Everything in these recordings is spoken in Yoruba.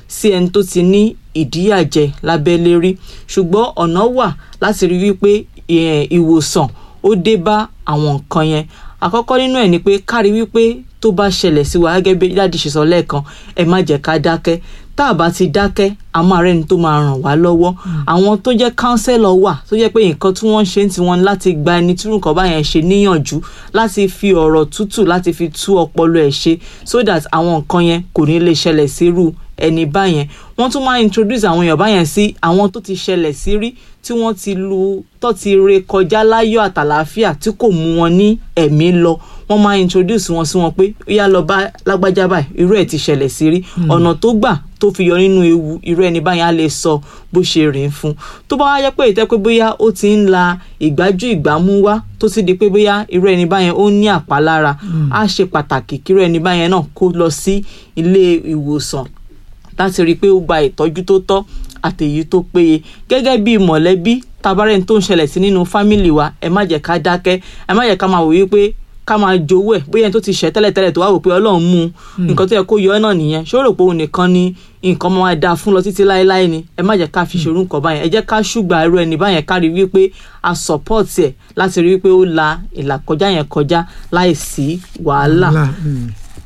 sí ẹni tó ti ní ìdíyàjẹ lábẹ́lé rí ṣùgbọ́n ọ̀nà wà láti rí wípé eh, ìwòsàn ó dé bá àwọn nǹkan yẹn àkọ́kọ́ nínú ẹ̀ ni pé kárí wípé tó bá ṣẹlẹ̀ sí wa gẹ́gẹ́ bí dáàdì ṣe sọ lẹ́ẹ̀kan ẹ má jẹ́ ká dákẹ́ tá a bá ti dákẹ́ a máa rẹ́ni tó máa ràn wá lọ́wọ́ àwọn tó jẹ́ kánsẹ́lọ̀ wà tó jẹ́ pé nǹkan tí wọ́n ń ṣe ń tiwọn ni láti gba ẹni tí nǹkan báyẹn ṣe níyànjú láti fi ọ̀rọ̀ tútù láti fi tú ọpọlọ ẹ̀ ṣe so that àwọn nǹkan yẹn kò ní lè ṣẹlẹ̀ sírú ẹni báyẹn wọ́n tún máa introduce àwọn èèyàn báyẹn sí àwọn tó ti ṣẹlẹ̀ sí rí tí wọ́n ti lu tó ti re kọjá láyọ̀ àtàlàáfíà tí kò mú wọn ní ẹ̀mí lọ wọ́n máa introduce wọn sí wọn pé ó yá lọ bá lágbájá báyìí irú ẹ̀ ti ṣẹlẹ̀ sí rí ọ̀nà tó gbà tó fi yọ nínú ewu irú ẹni báyìí á lè sọ bó ṣe rìn fún tó bá wá yẹ pé ìtẹ́ pé bóyá ó ti ń la ìgbájú ìgbámú wá tó ti di pé bóyá irú ẹni báyẹn ó ní àpalára á ṣe pàtàkì kí irú ẹni báyẹn náà kó lọ sí ilé ìwòsàn láti rí i pé ó gba ìtọ́jú tó tọ́ àtèyí tó péye gẹ́gẹ́ bí mọ̀lẹ́bí tabarẹ́ni tó ń ṣẹlẹ̀ sí nínú fámìlì wa ẹ má jẹ́ ká dákẹ́ ẹ má jẹ́ ká máa wò wípé ká máa jowó ẹ̀ bóyá ẹni tó ti ṣẹ̀ tẹ́lẹ̀tẹ́lẹ̀ tó wá wò pé ọlọ́run mú un nǹkan tó yẹ kó yọ ọ́ náà nìyẹn ṣó rò pé òun nìkan ni nǹkan máa dáa fún lọ títí láéláé ni ẹ má jẹ́ ká fi ṣòro nǹkan báyẹn ẹ jẹ́ ká ṣùgbà irú ẹni báyẹn ká rí wípé a support ẹ̀ láti rí wípé ó la ìlàkọjá yẹn kọjá láì sí wàhálà Wàhálà, mm.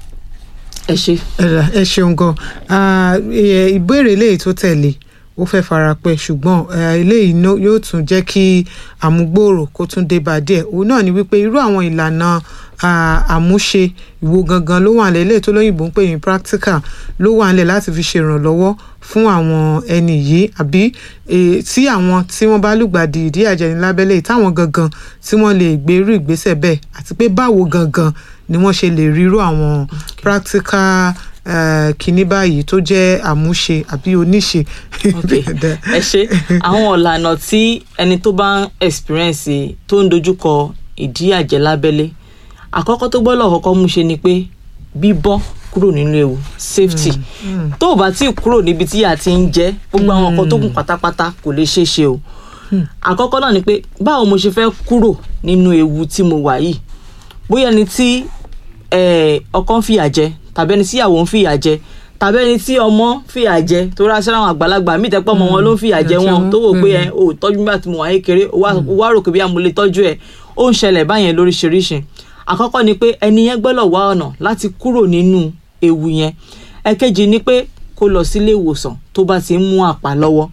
ẹ ṣe. ẹ̀rà ẹ ṣeun gan Ah, eh, ìbéèrè eléyìí tó tẹ̀lé ó fẹ́ fara pẹ́ ṣùgbọ́n eh, eléyìí nó- yóò tún jẹ́ kí àmúgbòòrò kó tún dé bá díẹ̀ òun náà ni wípé irú àwọn ìlànà ah, àmúṣe ìwo gangan ló wà nílẹ̀ eléyìí tó lóyìnbó ń pè ní practical ló wà nílẹ̀ láti fi ṣèrànlọ́wọ́ fún àwọn ẹni yìí àbí eh, tí àwọn tí wọ́n bá lùgbàdì ìdí àjẹni lábẹ́lẹ̀ táwọn gangan tí wọ́n lè gbé irú ìgbésẹ̀ bẹ́ẹ̀ àti pé báwo gangan ni wọ́n ṣe lè rírú àwọn practical uh, kinní báyìí tó jẹ́ àmúṣe àbí oníṣe. ok ẹ ṣe àwọn ọ̀lànà tí ẹni tó bá ń experience tó ń dojúkọ ìdí àjẹ́ lábẹ́lé àkọ́kọ́ tó gbọ́dọ̀ kọ́kọ́ mú ṣe ni pé bíbọ́ kúrò nínú ewu safety tó o bá tí ì kúrò níbi tí ìyà ti ń jẹ gbogbo àwọn nǹkan tó kù pátápátá kò lè ṣeé ṣe o àkọ́kọ́ náà ni pé báwo mo ṣe fẹ́ kúrò nínú ewu tí mo wà yìí bóyá ẹni tí eh, ọkọ ń fìyà jẹ tàbí ẹni tí ìyàwó ń fìyà jẹ tàbí ẹni tí ọmọ ń fìyà jẹ tó rà síra àwọn àgbàlagbà míì tẹ́pọ̀ ọmọ wọn ló ń fìyà jẹ wọn tó wò pé ẹ ò tọ́jú nígbà tí mo wà kékeré ó wá- ó wá rò pé bí mo lè tọ́jú ẹ ó ń ṣẹlẹ̀ báyẹn lóríṣiríṣi àkọ́kọ́ ni pé ẹni yẹn gbọ́dọ̀ wá ọ̀nà láti kúrò nínú ewu yẹn ẹ̀kejì ni pé kó lọ sílé ìwòsàn tó bá ti ń mú àpá lọ́wọ́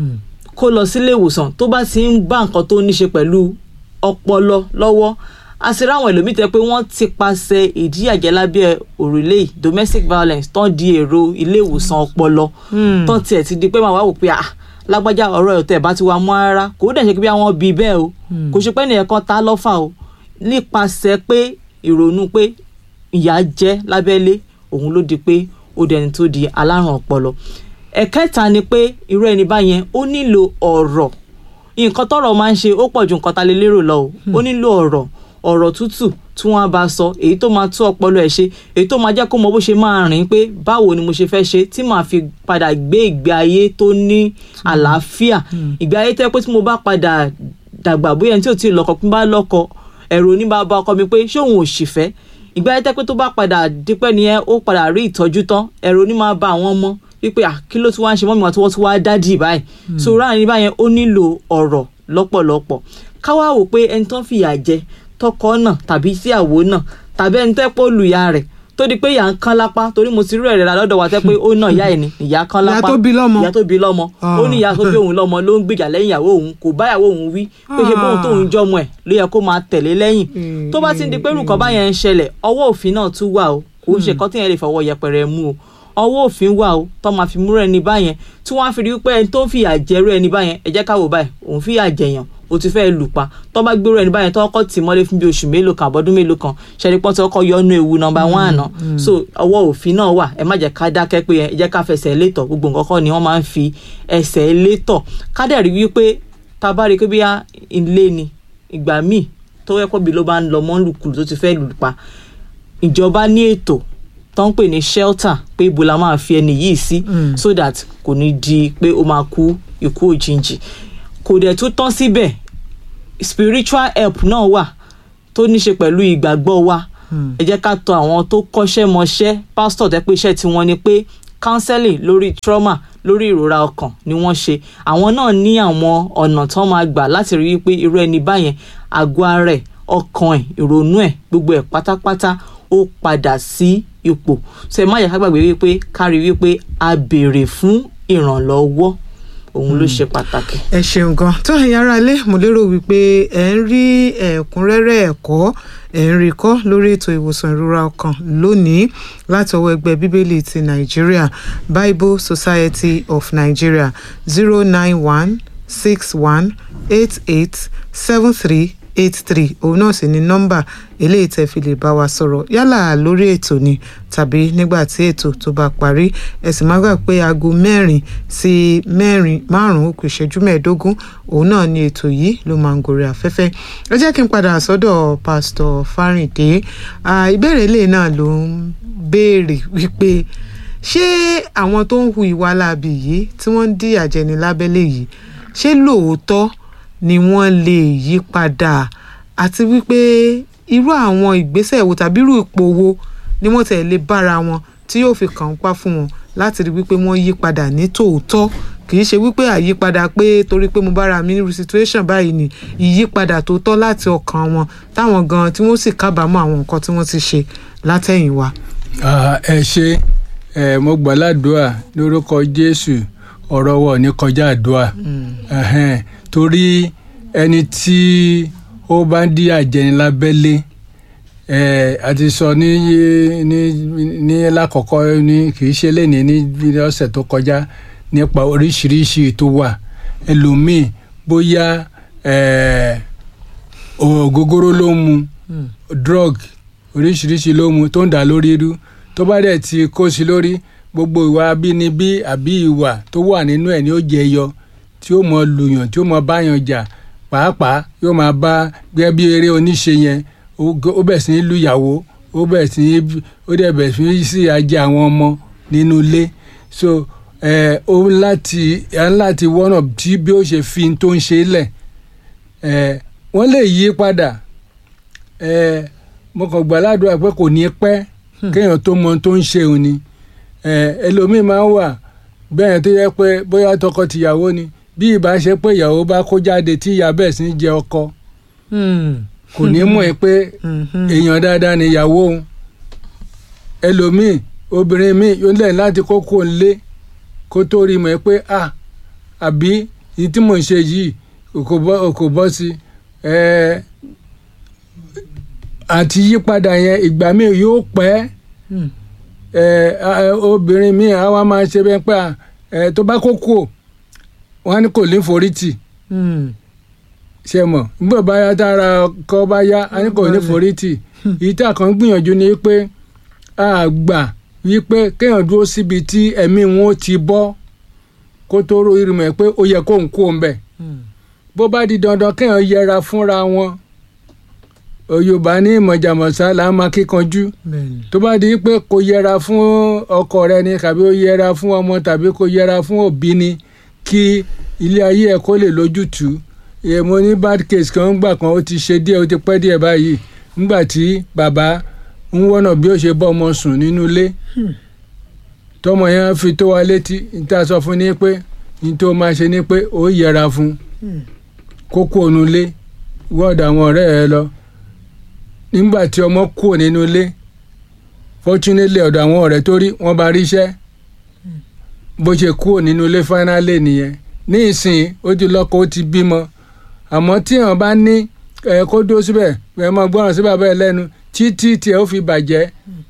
kó lọ sílé ìwòsàn tó bá ti ń bá nǹkan tó ní ṣe pẹ̀lú ọpọlọ lọ́wọ́ a sì ráwọn ẹlòmíì tẹ pé wọ́n ti paṣẹ ìdíyàjẹ́ lábẹ́ òrùlé yìí, domestic violence tán di èrò ilé ìwòsàn ọpọlọ tán tiẹ̀ ti di pé màá wá wò pé ah lágbájá ọ̀rọ̀ ẹ̀ tẹ̀ bá ti wá mọ́ rárá kò dẹ̀ ṣe pé bí àwọn bí bẹ́ẹ̀ o kò ṣe pé ẹnìyẹn kan ta lọ́fà o nípasẹ̀ pé ìrònú pé ìyà jẹ́ lábẹ́lé òun ló di pé ó dẹni tó di alárùn ọpọlọ ẹ̀kẹta ni pé irú ẹni báyẹn ó nílò ọ̀rọ̀ nǹkan tọ́rọ̀ máa ń ṣe ó pọ̀ ju nǹkan ta lè lérò lọ o ó nílò ọ̀rọ̀ ọ̀rọ̀ tútù tí wọ́n á bá sọ èyí tó máa tú ọpọlọ ẹ̀ ṣe èyí tó máa jẹ́ kó mọ bó ṣe máa rìn pé báwo ni mo ṣe fẹ́ ṣe tí màá fi padà gbé ìgbé ayé tó ní àlàáfíà ìgbé ayé tẹ́ pé tí mo bá padà dàgbà bóyá ẹni tí ò tí ì lọ́kọ pín bá lọ́kọ ẹ̀rù oníbàbá ọkọ mi pé ṣé òun ò sì fẹ́ ìgbé ayé tẹ́ pé tó bá padà dípẹ́ nìyẹn ó padà rí ìtọ́jú tán ẹ̀rù onímọ̀ bá àwọn ọmọ wípé à kí ló tún wá ń ṣe mọ́mí wọn tí wọ́n tún wá dádì báyìí so ráàrin báyẹn ó nílò ọ̀rọ̀ lọ́pọ̀lọpọ̀ káwá wò pé ẹni tó ń fìyà jẹ tọkọ náà tàbí síyàwó náà tàbí ẹni tẹ́ pé ó lu ìyá rẹ̀ tó di pé ìyá ń kán lápá torí mo ti rí ẹ̀rẹ̀ rà lọ́dọ̀ wa tẹ́ pé ó náà ìyá ẹ̀ ni ìyá kán Ìyá lápá tó bí lọ́mọ. ìyá tó bí lọ́mọ ó ní ìyá tó bí òun lọ́mọ ló ń gbèjà lẹ́yìn ìyàwó òun kò bá ìyàwó òun wí pé ṣe bóun tóun jọmọ ẹ̀ ló yẹ kó máa tẹ̀lé lẹ́yìn tó bá ti ń di pé nǹkan báyẹn ń ṣẹlẹ̀ ọwọ́ òfin náà tún wà o kò ń ṣe kọ́ tíyẹn lè fọwọ́ yẹpẹrẹ mú o ọwọ́ òfin wà o tó máa fi múrò ẹni báyẹn tí wọ́n á fi rí pé ẹni tó ń fìyà jẹrú ẹni báyẹn ẹ jẹ́ ká wò báyìí òun fìyà jẹyàn o ti fẹ́ lù pa tó bá gbérò ẹni báyẹn tó kọ́ tì mọ́lé fún bí oṣù mélòó kan àbọ̀dún mélòó kan ṣẹ́ni pọ́n tí ọkọ̀ yọnu ewu nọmba one àná so ọwọ́ òfin náà wà ẹ má jẹ́ ká dákẹ́ pé ẹ jẹ́ ká fẹsẹ̀ létọ̀ gbogbo nǹkan kọ́ ni wọ́n máa ń fi ẹsẹ̀ létọ̀ ká dẹ̀ rí wípé tá a bá rí i pé bí ilé ni ìgbà míì tó yẹ kó bí ló bá ń lọ mọ́ lùkulù tó ti fẹ́ lù pa ìjọba ní ètò tó ń pè ní shelter pé ibo la máa fi ẹni yìí sí so that kò ní di pé ó máa kú ikú òjijì kò dẹ̀ tún tán síbẹ̀ spiritual help náà wà tó ní ṣe pẹ̀lú ìgbàgbọ́ wa ẹ jẹ́ ká tọ̀ àwọn tó kọ́ṣẹ́ mọṣẹ́ pásítọ̀ tẹ́ pé iṣẹ́ tiwọn ni pé counseling lórí trauma lórí ìrora ọkàn ni wọ́n ṣe àwọn náà ní àwọn ọ̀nà tó máa gbà láti rí wípé irú ẹni báyẹn àgọ́ ara ẹ̀ ọkàn ẹ̀ ìrònú ẹ̀ gbogbo ẹ̀ pátápátá ó padà sí ipò ṣe má yẹ ká gbàgbé wípé ká rí wípé a béèrè fún ìrànlọ́wọ́ òun ló ṣe pàtàkì. ẹ ṣeun gan tó ẹ̀yin ará ilé mo lérò wípé ẹ ń rí ẹ̀kúnrẹ́rẹ́ ẹ̀kọ́ ẹ ń rí kọ́ lórí ètò ìwòsàn ìrora ọkàn lónìí láti ọwọ́ ẹgbẹ́ bíbélì ti nàìjíríà bible society of nigeria zero nine one six one eight eight seven three eight three òun náà sì ni nọ́mbà eléyìí tẹ́ fi lè bá wa sọ̀rọ̀ yálà lórí ètò ni tàbí nígbà tí ètò tó bá parí ẹ sì má gbà pé aago mẹ́rin sí mẹ́rin márùn-ún ó kù ìṣẹ́jú mẹ́ẹ̀ẹ́dógún òun náà ni ètò yìí ló máa ń gorí afẹ́fẹ́ ẹ jẹ́ kí n padà sọ́dọ̀ pásítọ̀ Fáríndé ìbéèrè ilé náà ló ń béèrè wípé ṣé àwọn tó ń hu ìwà láabi yìí tí wọ́n ń dí àjẹni lábẹ́lé yìí ṣé lóòótọ́ ni wọ́n lè yí padà àti wípé irú àwọn ìgbésẹ̀ wo tàbí irú ipò wo ni wọ́n tẹ̀ lè bára wọn tí yóò fi kàn ń pa fún wọn láti rí wípé wọ́n yí padà ní tòótọ́ kì í ṣe wípé àyípadà pé torí pé mo bára mi nírú situation báyìí ni ìyípadà tó tọ́ láti ọkàn wọn táwọn gan tí wọ́n sì kábàámọ̀ àwọn nǹkan tí wọ́n ti ṣe látẹ̀yìnwá. ẹ ṣe ẹ mo gbà ládùúà lórúkọ Jésù ọ̀rọ̀ wọ̀ ní kọjá àdúà torí ẹni tí ó bá ń dí àjẹni lábẹ́lé àti sọ ní ní ní lákọ̀ọ́kọ́ ní kì í ṣe léni ní ọ̀sẹ̀ tó kọjá nípa oríṣiríṣi tó wà ẹlòmíì bóyá ògógóró ló mu drug oríṣiríṣi ló mu tó ń dà lórí irú tó bá dẹ̀ ti kó sí lórí gbogbo ìwà abínibí àbí ìwà tó wà nínú ẹ̀ ni ó jẹ yọ tí ó mọ lùyàn tí ó mọ báyàn jà pàápàá yóò máa bá gẹ́gẹ́ bí eré oníṣe yẹn ó bẹ̀ sí ní lùyàwó ó bẹ̀ sí ní ó dẹ̀ bẹ̀ sí ní sí ajé àwọn ọmọ nínú ilé so ẹ ó láti ẹ láti wọ́nà tí bí ó ṣe fi tó ń ṣe lẹ̀ ẹ wọ́n lè yí padà ẹ mo kàn gbà ládùúgbà pé kò ní pẹ́ kéèyàn tó mọ tó ń ṣe òun ni ẹlòmíín máa ń wà bẹ́ẹ̀ tó yẹ pé bóyá tọkọ-tìyàwó ni bí ìbá ṣe pé ìyàwó bá kó jáde tí ìyá bẹ́ẹ̀ sì ń jẹ ọkọ kò ní mọ̀ ẹ́ pé èèyàn dáadáa ni ìyàwó òun ẹlòmíín obìnrin míì yóò lẹ́yìn láti kókó lé kó tó rí mọ̀ ẹ́ pé à àbí èyí tí mò ń ṣe yìí kò bọ́ sí àti yípadà yẹn ìgbà míì yóò pẹ́ obìnrin míì á wá máa ṣe bẹ́ẹ̀ pé tó bá kókó wọn á ní kò ní forí tì ṣe mọ̀ nígbà bá yá tára kọ́ bá yá á ní kò ní forí tì ìta kan gbìyànjú ni pé a gbà wípé kéèyàn dúró síbi tí ẹ̀mí wọn ó ti bọ́ kó tó rò ìrìmọ̀ ẹ̀ pé ó yẹ kó ń kó ń bẹ̀ bó bá di dandan kéèyàn yẹra fúnra wọn yorùbá ní ìmọ̀jàmọ̀sá là á máa kíkanjú tó bá di pé kò yẹra fún ọkọ rẹ ni tàbí ó yẹra fún ọmọ tàbí kò yẹra fún òbí ni kí ilé ayé ẹ kó lè lójútùú mo ní bad case kan gbà kan ó ti ṣe díẹ̀ ó ti pẹ́ díẹ̀ báyìí nígbà tí bàbá ń wọ́nà bí ó ṣe bọ́ ọmọ sùn nínú ilé tọmọ yẹn fi tó wa létí níta sọ fún ni pé ní tó máa ṣe ni pé ó yẹra fún kókó ònú ilé wọ́ọ̀dù àwọn ọ̀rẹ́ ẹ lọ nígbà tí ọmọ kúrò nínú ilé fortunately ọ̀dọ̀ àwọn ọ̀rẹ́ tó rí wọ́n bá ríṣẹ́ bó ṣe kúrò nínú ilé finally nìyẹn ní ìsìn ó ti lọ́kọ ó ti bímọ àmọ́ tí èèyàn bá ní ẹ kó dó síbẹ̀ ẹ máa gbọ́ràn sí bàbá ẹ lẹ́nu títí tí ẹ ó fi bàjẹ́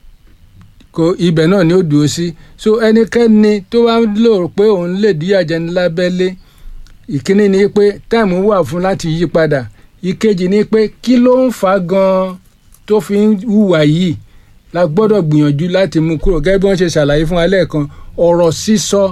kó ibẹ̀ náà ni ó dúró sí so ẹnikẹ́ni tó bá lò pé òun lè dí àjẹni lábẹ́lé ìkíní ni pé táìmù wà fún láti yí padà ìkejì ni pé kí ló ń fa gan-an tó fi ń hùwà yìí la gbọ́dọ̀ gbìyànjú láti mú kúrò gẹ́gẹ́ bí wọ́n ṣe ṣàlàyé fún wa lẹ́ẹ̀kan ọ̀rọ̀ sísọ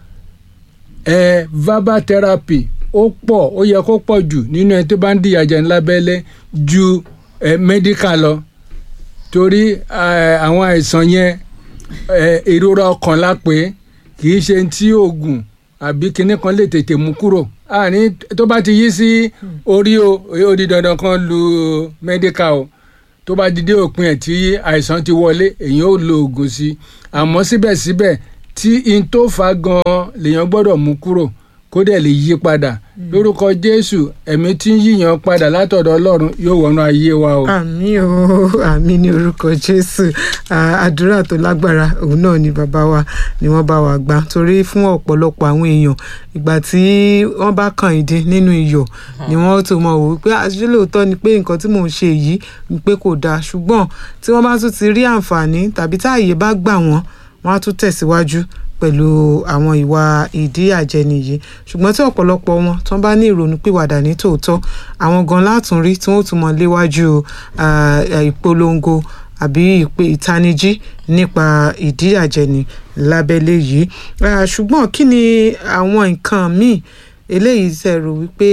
ẹ̀ verbal therapy ó pọ̀ ó yẹ kó pọ̀ jù nínú ẹni tó bá ń dìyà jẹ lábẹ́lẹ́ ju ẹ̀ medical lọ torí àwọn àìsàn yẹn ìrora ọkàn la pé kì í ṣe tí oògùn àbí kinní kan lè tètè mú kúrò àní tó bá ti yí sí orí o ó di dandan kan lu medical o tó bá di dé òpin ẹ̀ tí àìsàn ti wọlé èyàn ò lo oògùn sí àmọ́ síbẹ̀síbẹ̀ tí in tó fa gan-an lèèyàn gbọ́dọ̀ mú kúrò kó dẹ̀ lè yí padà lórúkọ jésù ẹ̀mí tí ń yíyan padà látọ̀dọ̀ ọlọ́run yóò wọnú ayé wa o. àmì o àmì ní orúkọ jésù À, àdúrà tó lágbára òun náà ni bàbá wa ni wọ́n bá wa gbà torí fún ọ̀pọ̀lọpọ̀ àwọn èèyàn ìgbà tí wọ́n bá kàn ìdí nínú iyọ̀ ni wọ́n tó mọ̀ wò pé àṣìṣe lóòótọ́ ni pé nǹkan tí mò ń ṣe yìí ni pé kò dáa ṣùgbọ́n tí wọ́n bá tún ti rí àǹfààní tàbí táàyè bá gbà wọ́n wọ́n á tún tẹ̀síwájú pẹ̀lú àwọn ìwà ìdíyàjẹni yìí ṣùgbọ́n tí ọ̀pọ̀lọpọ̀ wọn tó bá ní ìrònú pìwàdà ní tòótọ́ àwọn gan látún rí tí wọ́n tún mọ léwájú ah, eh, ìpolongo àbí ìpè ìtanijí nípa ìdíyàjẹni lábẹ́lé yìí Ah, ṣùgbọ́n kí ni àwọn nǹkan míì eléyìí tẹ́ rò wípé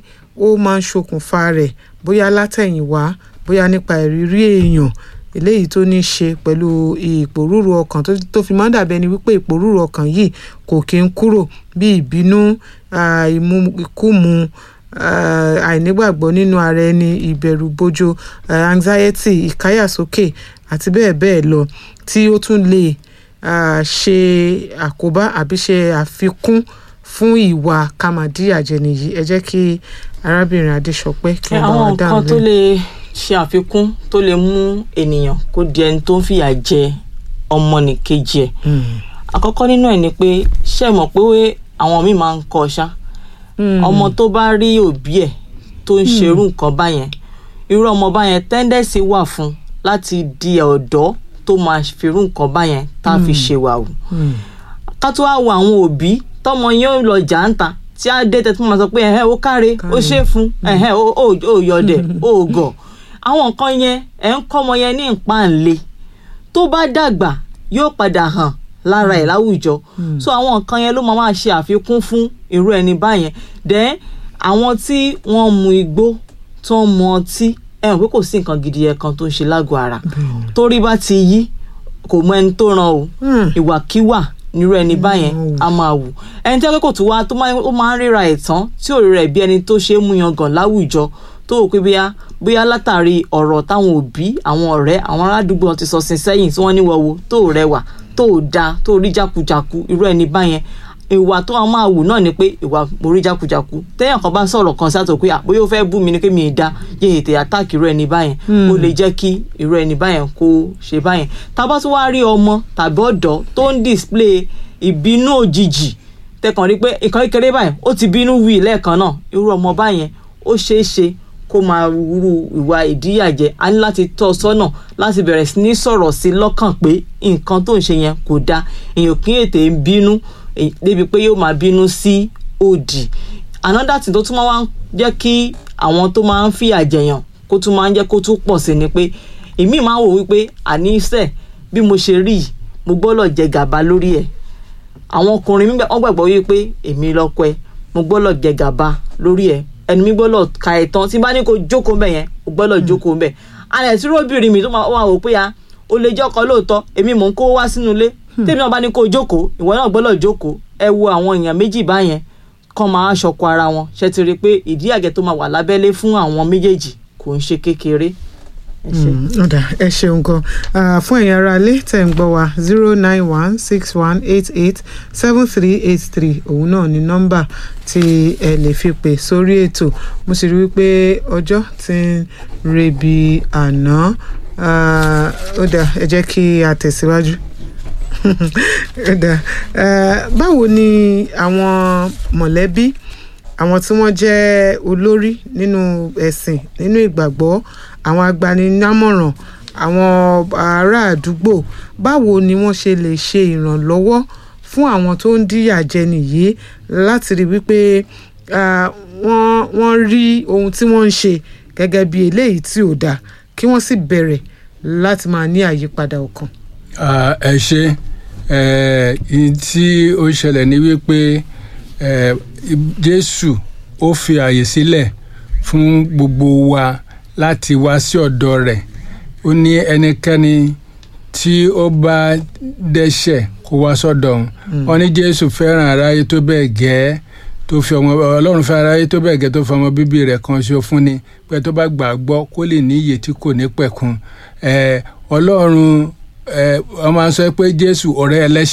ó máa ń ṣokùnfà rẹ̀ bóyá látẹ̀yìnwá bóyá nípa ìrírí èèyàn eléyìí tó ní í ṣe pẹ̀lú ìpòrúurú ọkàn tó tó fi máa ń dàbí ẹni wípé ìpòrúurú ọkàn yìí kò kí ń kúrò bí ìbínú ah, ìmu ìkúmu ah, àìnígbàgbọ́ nínú ara ẹni ìbẹ̀rù bojo ah, anxiety ìkáyàsókè àti bẹ́ẹ̀ bẹ́ẹ̀ lọ tí ó tún lè ah, ṣe àkóbá àbí ṣe àfikún fún ìwà kàmádìyàjẹni yìí ẹ jẹ́ kí arábìnrin adéṣọpẹ́ kí wọ́n bá àwọn wa nǹkan dáhùn tó lẹ́yìn. lè ṣe àfikún tó lè mú ènìyàn kó di ẹni tó ń fìyà jẹ ọmọnìkejì ẹ̀ Mm. àkọ́kọ́ nínú ẹ̀ ni pé ṣé ẹ mọ̀ pé àwọn míì máa ń kọ́ ṣá Mm. ọmọ tó bá rí òbí ẹ̀ tó ń ṣerú nǹkan báyẹn irú ọmọ báyẹn tẹ́ndẹ̀sì wà fún láti di ọ̀dọ́ tó máa firú nǹkan báyẹn tá a fi ṣèwàwù Mm. ká tó wá wo àwọn òbí tọmọ yẹn ò lọ jà ń ta tí á dé tẹtí máa sọ pé ẹhẹ ó káre ó ṣe fún ẹhẹ ó ó- ó yọdẹ ó gọ àwọn nǹkan yẹn ẹ ń kọ́ ọmọ yẹn ní ìpáǹle tó bá dàgbà yóò padà hàn lára ẹ̀ láwùjọ so àwọn nǹkan yẹn ló máa máa ṣe àfikún fún irú ẹni báyẹn then àwọn tí wọ́n mu igbó tó ń mu ọtí ẹ mọ̀ pé kò sí nǹkan gidi yẹn kan tó ń ṣe lágọ̀ọ́ ara torí bá ti yí kò mọ ẹni tó ràn o Mm. ìwàkiwà nírú ẹni báyẹn Mm. a máa wù ẹni tí akẹ́kọ̀ọ́ tó wá tó máa ó máa ń ríra ẹ̀ tán tí ò ríra ẹ̀ bí ẹni tó ṣe é mú yangàn láwùjọ tó wò pé bóyá bóyá látàrí ọ̀rọ̀ táwọn òbí àwọn ọ̀rẹ́ àwọn aládùúgbò wọn ti sọ sin sẹ́yìn tí wọ́n ní wọ́wọ́ tó rẹwà tó da tó rí jákujàku irú ẹni báyẹn ìwà tó a máa wù náà ni pé ìwà mo rí jákujàku téèyàn kan bá sọ̀rọ̀ kan sátò pé àbóyá ó fẹ́ bú mi ni pé mi ì da yé ètè àtàkì irú ẹni báyẹn ó lè jẹ́ kí irú ẹni báyẹn kó ṣe báyẹn tá a bá tún wá rí ọmọ tàbí ọ̀dọ́ tó ń display ìbínú òjijì tẹkàn rí pé ìkan kékeré báyìí ó ti bínú wí lẹ́ẹ̀kan náà irú ọmọ báyẹn ó ṣeé ṣe kó máa wúru ìwà ìdíyàjẹ a ní láti tọ́ ọ sọ́nà láti bẹ̀rẹ̀ sí ní sọ̀rọ̀ sí lọ́kàn pé nǹkan tó ń ṣe yẹn kò dáa èèyàn kì í ètè ń bínú èyí- débi pé yóò máa bínú sí òdì another thing tó tún máa ń jẹ́ kí àwọn tó máa ń fìyà jẹyàn kó tún máa ń jẹ́ kó tún pọ̀ sí ni pé èmi máa ń wò wípé àníṣe bí mo ṣe rí yìí mo gbọ́dọ̀ jẹ gàba lórí ẹ̀ àwọn ọkùnrin mi gbà- wọ́n gbàgbọ́ wípé èmi lọ́kọ ẹ mo gbọ́dọ̀ jẹ gàba lórí ẹ ẹni mi gbọ́dọ̀ ka ẹ̀ tán tí n bá ní kó jókòó mbẹ̀ yẹn o gbọ́dọ̀ jókòó mbẹ̀ alẹ́ tí róbìnrin mi tó máa wà wò pé ya o lè jẹ́ ọkọ lóòótọ́ èmi mò ń kó wá sínú ilé tèmi náà bá ní kó jókòó ìwọ náà gbọ́dọ̀ jókòó ẹ wo àwọn èèyàn méjì báyẹn kàn máa ṣọkọ ara wọn ṣe ti rí i pé ìdí àgẹ tó máa wà lábẹ́lé fún àwọn méjèèjì kò ń ṣe kékeré. ẹ ṣé. Mm, ọ̀dà ẹ ṣeun gan Ah, fún ẹ̀yin ará ilé tẹ̀ ń gbọ́ wa zero nine one six one eight eight seven three eight three òun náà ni nọ́mbà tí ẹ lè fi pè sórí ètò mo sì rí wípé ọjọ́ ti ń rebi àná Ah, ó dà ẹ jẹ́ kí a tẹ̀síwájú ó dà Ah, báwo ni àwọn mọ̀lẹ́bí àwọn tí wọ́n jẹ́ olórí nínú ẹ̀sìn nínú ìgbàgbọ́ àwọn agbaninámọ̀ràn àwọn ará àdúgbò báwo ni wọ́n ṣe lè ṣe ìrànlọ́wọ́ fún àwọn tó ń díyà jẹni yìí láti rí wípé ah, wọ́n wọ́n rí ohun tí wọ́n ń ṣe gẹ́gẹ́ bí eléyìí tí ò dáa kí wọ́n sì bẹ̀rẹ̀ láti máa ní àyípadà ọkàn. Ah, ẹ ṣe ẹ ìyí tí ó ṣẹlẹ̀ ní wípé ẹ jésù ó fi àyè sílẹ̀ fún gbogbo wa láti wá sí ọ̀dọ̀ rẹ̀ ó ní ẹnikẹ́ni tí ó bá dẹ́ṣẹ̀ kó wá sọ́dọ̀ òun wọ́n ní jésù fẹ́ràn aráyé tó bẹ́ẹ̀ gẹ́ tó fi ọmọ ọlọ́run fẹ́ràn aráyé tó bẹ́ẹ̀ gẹ́ tó fi ọmọ bíbí rẹ̀ kan ṣo fún ni pé tó bá gbàgbọ́ kó lè ní iyè tí kò ní pẹ̀kun ẹ ọlọ́run ẹ wọ́n máa ń sọ pé jésù ọ̀rẹ́ ẹlẹ́ṣẹ̀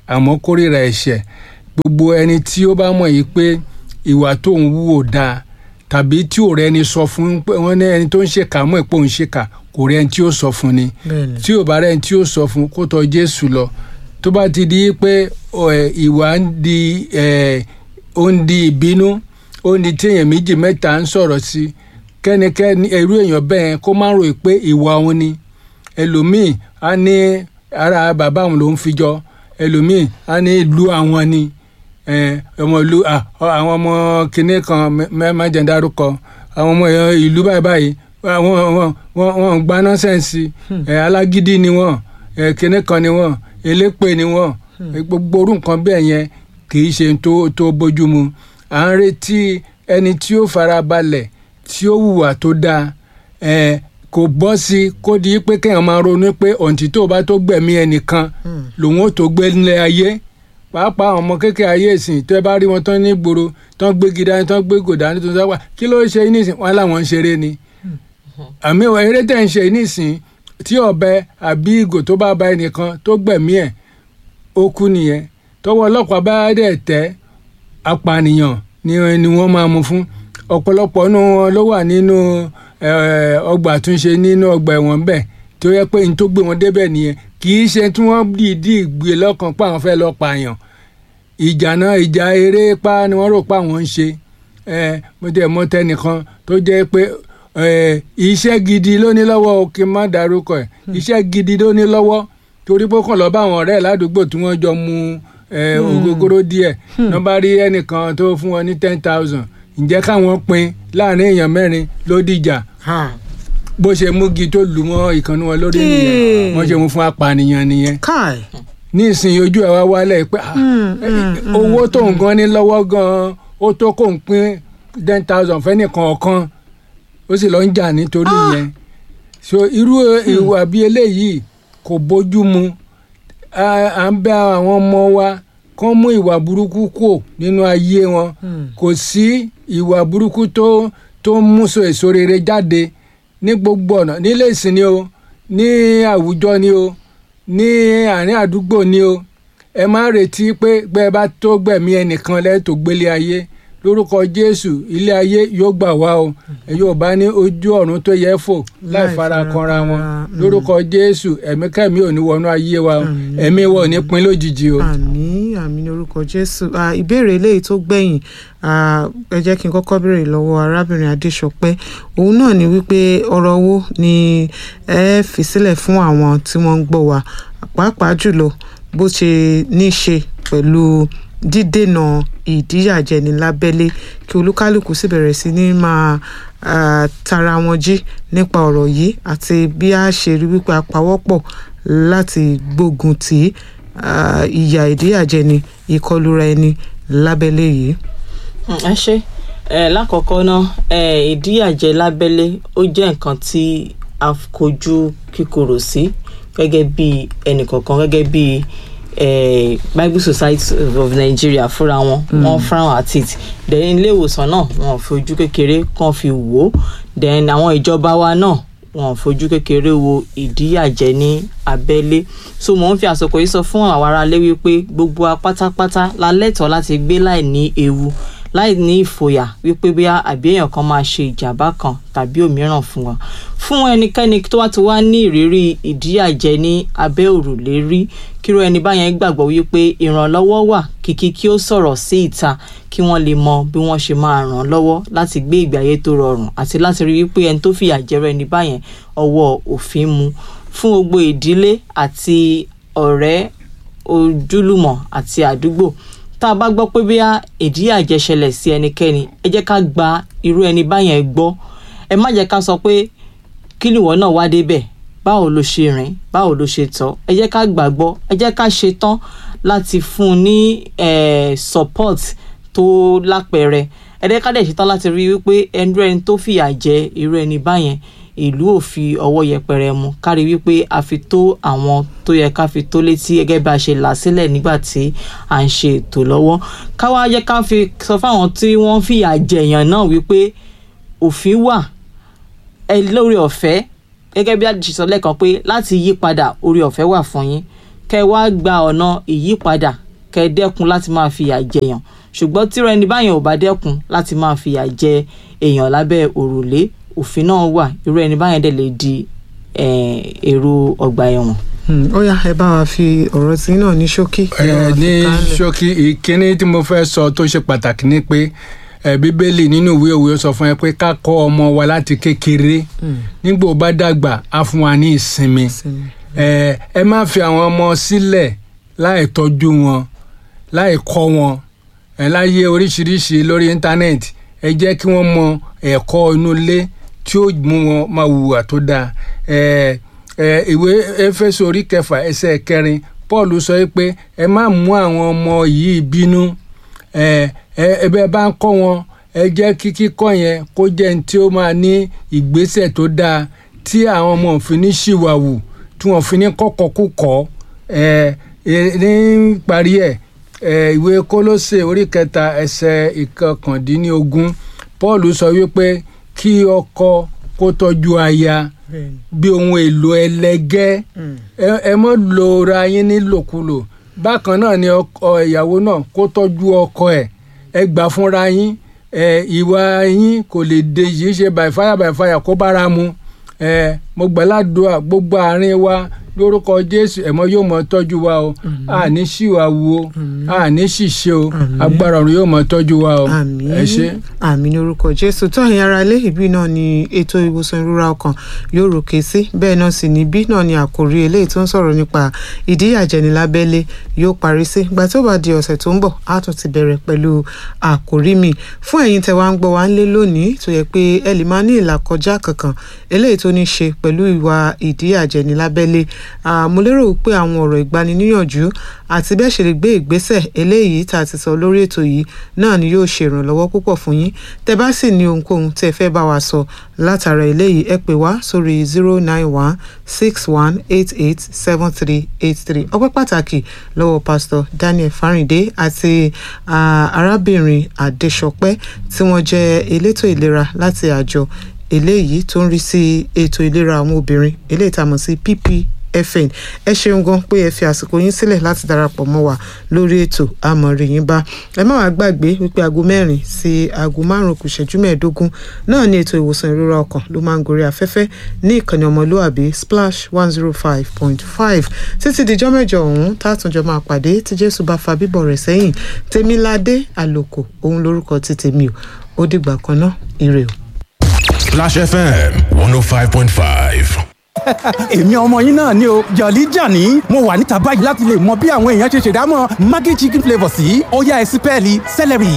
àmọ́ kórìíra ẹ̀ṣẹ̀ gbogbo ẹni tí ó bá mọ̀ yìí pé ìwà tó ń wú ò dáa tàbí tí ò rẹ́ni sọ fún pé wọ́n ní ẹni tó ń ṣèkà mọ̀ pé òun ṣèkà kò rẹ́ni tí ó sọ fún ni bẹ́ẹ̀ni tí ò bá rẹ́ni tí ó sọ fún kó tọ̀ Jésù lọ tó bá ti di pé ọ, ẹ, ìwà ń di ẹ, ó ń di ìbínú ó ń di téèyàn méjì mẹ́ta ń sọ̀rọ̀ sí kẹ́nikẹ́ni irú èèyàn bẹ́ẹ̀ kó má rò pé ìwà òun ni ẹlòmíì á ní ara bàbá òun ló ń fi jọ ẹlòmíì á ní ìlú àwọn ni ẹ, ọmọ ìlú à, ọ, àwọn ọmọ kinní kan mẹ́ẹ̀má jẹ́ ń dárúkọ àwọn ọmọ èèyàn ìlú báyìí báyìí àwọn wọn wọn wọn ń gba nọ́sẹ̀nsì ẹ, alágídí ni wọ́n ẹ, kinní kan ni wọ́n elépè ni wọ́n gbogbo orú nǹkan bẹ́ẹ̀ yẹn kì í ṣe tó tó bójúmu à ń retí ẹni tí ó fara balẹ̀ tí ó hùwà tó dáa ẹ, kò bọ́ sí i kó di pé kéèyàn máa ronú pé ọ̀ǹtí tó bá tó gbẹ̀mí ẹnìkan lòun ó tó gbé nílé ayé pàápàá àwọn ọmọ kékeré ayé ìsìn tẹ́ bá rí wọn tán ní gbòòrò tán gbé gidá tán gbé gòdá ní tuntun sáwà kí ló ṣe nísìn wọn làwọn ń ṣeré ni àmì ìwà eré tẹ̀ ń ṣe nísìn tí ọ̀bẹ àbí ìgò tó bá ba ẹnìkan tó gbẹ̀mí ẹ̀ ó kú nìyẹn tọ́wọ́ ọlọ́pàá bá dẹ̀ tẹ́ apànìyàn ni ni wọ́n máa mú fún ọ̀pọ̀lọpọ̀ nínú wọn ló wà nínú eh, ọgbà àtúnṣe nínú ọgbà ẹ̀wọ̀n bẹ́ẹ̀ tó yẹ pé n tó gbé wọn débẹ̀ nìyẹn kì í ṣe tí wọ́n dìídì gbé lọ́kàn pé àwọn fẹ́ lọ pààyàn ìjà náà ìjà eré pa ni wọ́n rò pé àwọn ń ṣe eh, mo tẹ̀ mọ́ tẹnìkan tó jẹ́ pé eh, iṣẹ́ gidi ló ní lọ́wọ́ o kí n má darúkọ ẹ̀ iṣẹ́ gidi ló ní lọ́wọ́ torí pé ó kàn lọ bá àwọn ọ̀rẹ́ ẹ̀ ládùúgbò tí wọ́n jọ mu eh, ògógóró díẹ̀ náà bá rí ẹnìkan tó fún wọn ní ten thousand ǹjẹ́ káwọn pín láàrin èèyàn mẹ́rin ló dìjà ha bó ṣe múgi tó lù mọ́ ìkànnì wọn lórí nìyẹn Ee. wọ́n ṣe mú fún apànìyàn nìyẹn káì ní ìsìn ojú ẹ̀ wá wálẹ̀ pé ah, eh, owó tó ń gan ní lọ́wọ́ gan ó tó kó ń pín ten thousand fẹ́nìkan ọ̀kan ó sì lọ ń jà nítorí yẹn so irú ìwà bíi eléyìí kò bójú mu à à ń bẹ àwọn ọmọ wa kán mú ìwà burúkú kù nínú ayé wọn kò sí ìwà burúkú tó tó ń mú so èso rere jáde ní gbogbo ọ̀nà nílé ìsìn ni o ní àwùjọ ni o ní àárín àdúgbò ni o ẹ má retí pé gbẹ bá tó gbẹ̀mí ẹnìkan lẹ́tọ̀ gbélé ayé lórúkọ jésù ilé ayé yóò gbà wá o ẹ yóò bá ní ojú ọ̀run tó yẹ fò láì Láì fara fara kanra wọn kanra, mm. lórúkọ jésù ẹ̀mí kẹ́mi ò ní wọnú ayé wa o ẹ̀mí wa ò ní pin lójijì o. àmì àmì ní orúkọ jésù Ah, ìbéèrè eléyìí tó gbẹ̀yìn ah, ẹ jẹ́ kí n kọ́kọ́ béèrè lọ́wọ́ arábìnrin adéṣọpẹ́ òun náà ni wípé ọ̀rọ̀ owó ni ẹ fi sílẹ̀ fún àwọn tí wọ́n ń gbọ́ wa pàápàá jùlọ bó ṣe ní í ṣe pẹ̀lú dídènà ìdíyàjẹni lábẹ́lé kí olúkálùkù sì bẹ̀rẹ̀ sí ní máa ah, tara wọn jí nípa ọ̀rọ̀ yìí àti bí a ṣe rí wípé a pawọ́pọ̀ láti gbógun tì í ah, ìyà ìdíyàjẹni ìkọlura ẹni lábẹ́lé yìí. Mm, ẹ ṣe ẹ lákọ̀ọ́kọ́ náà ẹ ìdíyàjẹ lábẹ́lé ó jẹ́ nǹkan tí a kojú kíkorò sí gẹ́gẹ́ bí ẹnìkọ̀ọ̀kan gẹ́gẹ́ bí eh, Bible Society of Nigeria fúnra wọn wọ́n frown at it then ilé ìwòsàn náà wọn ò fi ojú kékeré kan fi wò ó then àwọn ìjọba wa náà wọn ò fojú kékeré wo ìdíyàjẹ ní abẹ́lé so mò ń fi àsìkò yìí sọ fún àwọn aráalé wípé gbogbo wa pátápátá la lẹ́tọ̀ọ́ láti gbé láì ní ewu láì ní ìfòyà wípé bí àbí èèyàn kan máa ṣe ìjàmbá kan tàbí òmíràn fún wa fún ẹnikẹ́ni tó wá ti wá ní ìrírí ìdíyàjẹ ní abẹ́ òrùlé rí kíró ẹni báyẹn gbàgbọ́ wípé ìrànlọ́wọ́ wà kìkì kí ó sọ̀rọ̀ sí ìta kí wọ́n lè mọ bí wọ́n ṣe máa ràn án lọ́wọ́ láti gbé ìgbé ayé tó rọrùn àti láti rí wípé ẹni tó fìyà jẹrọ ẹni báyẹn ọwọ́ òfin mu fún gbogbo ìdílé àti ọ̀rẹ́ ojúlùmọ̀ àti àdúgbò tá a bá gbọ́ pé bí ìdíyàjẹ ṣẹlẹ̀ sí ẹnikẹ́ni ẹ jẹ́ ká gba irú ẹni báyẹn gbọ́ ẹ má jẹ́ ká sọ pé kí nìwọ náà wá débẹ̀ báwo ló ṣe rìn báwo ló ṣe tọ́ ẹ jẹ́ ká gbàgbọ́ ẹ jẹ́ ká ṣe tán láti fún un ní eh, support tó lápẹẹrẹ ẹ jẹ́ ká dẹ̀ ṣe tán láti rí wípé ẹnu ẹni tó fìyà jẹ irú ẹni báyẹn ìlú ò fi ọwọ́ yẹpẹrẹ mu kárí wípé a fi tó àwọn tó yẹ ká fi tó létí gẹ́gẹ́ bí a ṣe là sílẹ̀ nígbà tí à ń ṣe ètò lọ́wọ́ káwá jẹ́ ká fi sọ fáwọn tí wọ́n fìyà jẹ̀yàn náà wípé òfin wà ẹ lórí ọ̀fẹ́ gẹ́gẹ́ bí àdìsí sọ lẹ́ẹ̀kan pé láti yí padà orí ọ̀fẹ́ wà fún yín kẹ wá gba ọ̀nà ìyípadà kẹ dẹ́kun láti máa fìyà jẹyàn ṣùgbọ́n tíra ẹni báyàn ò bá dẹ́kun láti máa fìyà jẹ èèyàn lábẹ́ òrùlé òfin náà wà irú ẹni báyẹn dẹ̀ lè di eh, èrò ọgbà ẹ̀wọ̀n. Hmm, ó yá ẹ bá wa fi ọ̀rọ̀ tí náà ní ṣókí. ẹ ní ṣókí ìkíní tí mo fẹ́ sọ tó ṣe pàtàkì ni pé ẹ bíbélì nínú ìwé òwe ó sọ fún ẹ pé ká kọ́ ọmọ wa láti kékeré nígbà ó bá dàgbà á fún wa ní ìsinmi ẹ ẹ má fi àwọn ọmọ sílẹ̀ láì tọ́jú wọn láì kọ́ wọn ẹ láyé oríṣiríṣi lórí íńtánẹ́ẹ̀tì ẹ jẹ́ kí wọ́n mọ ẹ̀kọ́ inú ilé tí ó mú wọn máa hùwà tó dáa ẹ ẹ ìwé éfésù orí kẹfà ẹsẹ̀ kẹrin paul sọ pé ẹ má mú àwọn ọmọ yìí bínú ẹ ẹ ẹ bẹ́ẹ̀ bá ń kọ́ wọn ẹ jẹ́ kí kíkọ́ yẹn kó jẹ́ ní tí ó máa ní ìgbésẹ̀ tó dáa tí àwọn ọmọ òfin ní ṣìwàwù tí wọ́n fi ní kọ́kọ́kúkọ́ ẹ ẹ ní parí ẹ̀ ẹ ìwé kólósè orí kẹta ẹsẹ̀ ìkọkàndínlógún paul sọ wípé kí ọkọ kó tọ́jú aya bí ohun èlò ẹlẹgẹ́ ẹ ẹ mọ́ lo ra yín nílòkulò bákan náà ni ọkọ ìyàwó náà kó tọ́jú ọkọ ẹ̀ ẹ gbà fúnra yín ẹ ìwà yín kò lè de yìí ṣe by fire by fire kó bára mu ẹ mo gbàládùá gbogbo àárín wa lórúkọ jésù ẹ̀mọ́ yóò mọ tọ́jú wa o àní ṣìwà wo àní ṣìṣe o agbára ọ̀run yóò mọ tọ́jú wa o àmín ẹ ṣé. àmín ní orúkọ jésù tó ẹ̀yin ará ilé ìbí náà ni ètò ìwòsàn ìrora ọkàn yóò ròkè sí bẹ́ẹ̀ náà sì ní bí náà ni àkòrí eléyìí tó ń sọ̀rọ̀ nípa ìdíyàjẹni lábẹ́lé yóò parí sí gbà tó bá di ọ̀sẹ̀ tó ń bọ̀ á tún ti bẹ̀rẹ̀ pẹ̀lú àkòrí mi fún ẹ̀yin tẹ́ wá ń gbọ́ wá ń lé lónìí tó yẹ pé ẹ lè máa ní ìlàkọjá kankan eléyìí tó ní ṣe pẹ̀lú ìwà ìdíyàjẹni lábẹ́lé Ah, mo lérò pé àwọn ọ̀rọ̀ ìgbaniníyànjú àti bẹ́ẹ̀ ṣe lè gbé ìgbésẹ̀ eléyìí tá a ti sọ lórí ètò yìí náà ni yóò ṣe ìrànlọ́wọ́ púpọ̀ fún yín tẹ́ bá sì ní ohunkóhun tẹ́ fẹ́ bá wa sọ látara eléyìí ẹ pè wá sórí zero nine one six one eight eight seven three eight three ọpẹ́ pàtàkì lọ́wọ́ pásítọ̀ Daniel Fáríndé àti ah, arábìnrin Adéṣọpẹ́ tí wọ́n jẹ́ elétò ìlera láti àjọ eléyìí tó ń rí sí ètò ìlera àwọn obìnrin eléyìí tá a mọ̀ sí pp fn ẹ ṣeun gan pé ẹ fi àsìkò yín sílẹ̀ láti darapọ̀ mọ́ wa lórí ètò àmọ̀rì yín bá ẹ má wàá gbàgbé wípé aago mẹ́rin sí aago márùn-ún kù ṣẹ́jú mẹ́ẹ̀ẹ́dógún náà ní ètò ìwòsàn ìrora ọkàn ló máa ń gorí afẹ́fẹ́ ní ìkànnì ọmọlúàbí splash one zero five point five títí dijọ́ mẹ́jọ ọ̀hún tààtúnjọ máa pàdé tí jésù bá fa bíbọ̀ rẹ̀ sẹ́yìn tèmiládé àlòkò òun lórúkọ ti tèmi o ó dìgbà kan náà ire o. Splash FM 105.5. èmi ọmọ yín náà ni o jọ̀lí jàní mo wà níta báyìí láti lè mọ bí àwọn èèyàn ṣe ṣèdámọ̀ maggi chicken flavour sí ọ̀yá ẹ̀sìn pẹ́ẹ́lí celery.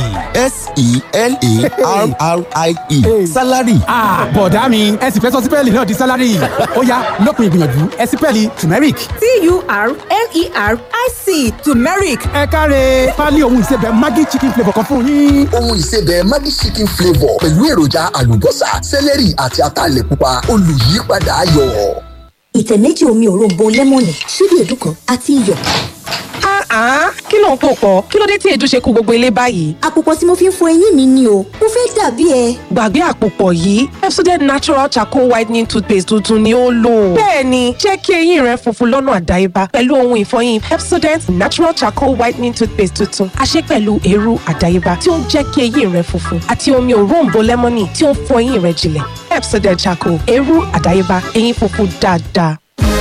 s-e-l-a-r-r-i-e salary Ah, bọ̀dá mi ẹ sì fẹ́ sọ sípẹ́ẹ̀lì náà di sálárì ó yá lópin ìgbìyànjú ẹ sípẹ́ẹ̀lì turmeric. T-U-R-M-E-R-I-C turmeric. ẹ káre pálí ohun ìsebẹ̀ maggi chicken flavour kan fún yín. ohun ìsebẹ̀ Maggi chicken flavour pẹ̀lú èròjà àlùbọ́sà sẹ́lẹ̀rì àti ataalẹ̀ pupa olùyípadà ayọ̀. ìtẹ̀ méjì omi òróǹbó lẹ́mọ̀nì ṣíbí èédú kan àti iyọ̀. Ah, kí ló ń pò pọ̀? Kí ló dé tí èédú ṣe kú gbogbo ilé báyìí? àpòpọ̀ tí mo fi ń fọ eyín mi ni o mo fẹ́ dàbí ẹ. Gbàgbé àpòpọ̀ yìí, Pepsodent Natural Charcoal Whitening Toothpaste tuntun ni ó lò. Bẹ́ẹ̀ni, jẹ́ kí eyín rẹ funfun lọ́nà àdáyébá pẹ̀lú ohun ìfọyín Pepsodent Natural Charcoal Whitening Toothpaste tuntun. A ṣe pẹ̀lú eérú àdáyébá tí ó ń jẹ́ kí eyín rẹ funfun àti omi òróǹbó lẹ́mọ́nì tí ó ń fọ eyín rẹ jinlẹ̀. Pepsodent Charcoal, eérú àdáyébá, eyín funfun dáadáa.